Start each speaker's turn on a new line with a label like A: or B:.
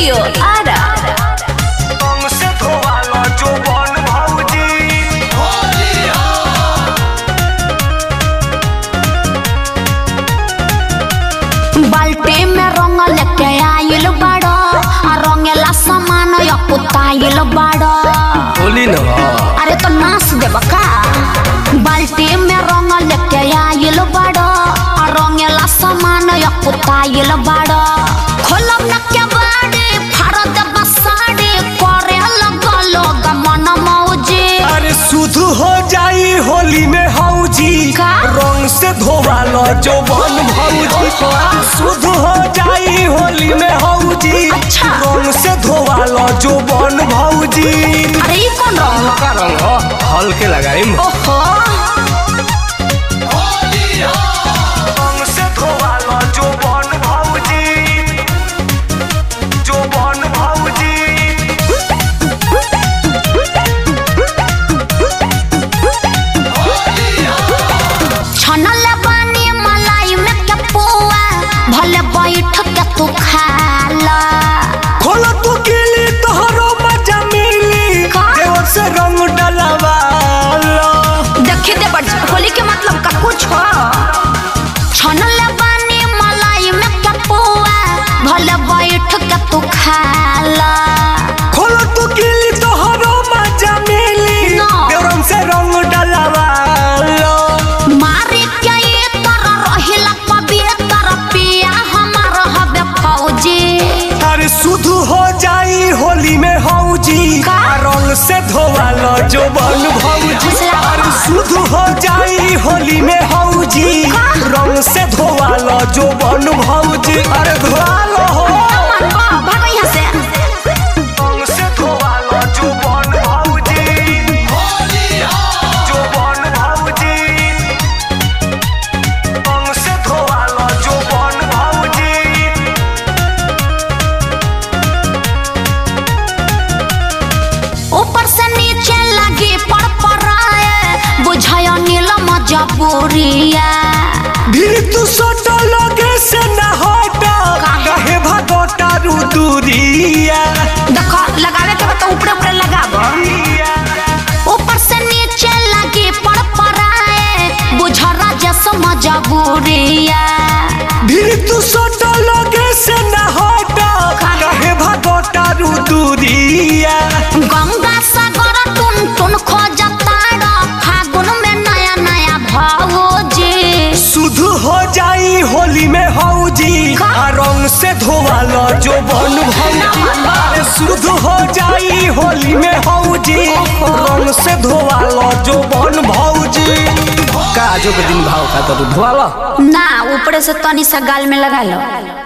A: Studio Ara
B: रंग से धोवालो जोबन भौजी
A: बाल्टी में रंग लेके आइल बाड़ो आ रंगेला सामान यकुताइल बाड़ो
B: होली न
A: अरे तो नाच देब का बाल्टी में रंग लेके आइल बाड़ो आ रंगेला सामान यकुताइल बाड़ो खोलब न के बाड़ी फाड़ देब साड़ी करे लगलो गमन मौजी
B: अरे शुद्ध हो जाई होली में हौजी
A: का?
B: रंग से धोवालो जोबन भौजी शुद्ध हो जाई होली में हौजी
A: अच्छा।
B: रंग से धोवालो जोबन भौजी
A: अरे ये कौन रंग
B: का रंग हो हल्के लगाई
A: ओहो
B: रंग से धोवालो जोबन भौजी जोबन भौजी
A: छनल बानी मलाई में के पुआ भले बैठ के तू खा ला
B: खोलो तू गिली तोहरो मजा मिली
A: का?
B: देवर से रंग डलवालो
A: देखी दे बड़ होली के मतलब का कुछ हो छनल बानी मलाई में के पुआ भले बैठ के तू खा ला
B: खोलो तू गिली तोहरो मजा मिली
A: ना।
B: देवरम से रंग डलवालो
A: मारी के ये तरह रहिला पवित्र पिया हमार हबे फौजी
B: अरे शुद्ध हो जाई होली में हौजी
A: का?
B: आ रंग से धोवालो जो बन भौजी
A: फुसला।
B: अरे शुद्ध हो जाई होली में हौजी
A: का?
B: रंग से धोवालो जो बन भौजी अरे धोवालो हो
A: मन बा भागो यहाँ से
B: रंग से धोवालो जो बन भौजी जो बन भौजी रंग से धोवालो जो बन भौजी
A: ऊपर से नीचे लगी पर पराए बुझाय नीलम जबूरिया
B: भी तू सोटो लगे से न हटो काहे भगोटा रू दूरिया
A: देखो लगावे के बता ऊपर ऊपर लगाबो ऊपर से नीचे लगी पर पराए बुझरा जैसो मजबूरिया
B: भी तू सोटो लगे से न हटो काहे भगोटा रू दूरिया
A: गंगा सागर टुन टुन खोजता रो फागुन में नया नया भौजी
B: शुद्ध हो जाई होली में हौजी
A: का?
B: आ रंग से धोवालो जो बन भौजी अरे शुद्ध हो जाई होली में हौजी रंग से धोवालो जो बन भौजी का जो के दिन भाव खाता तू धोवालो
A: ना ऊपर से तनी सा गाल में लगा लो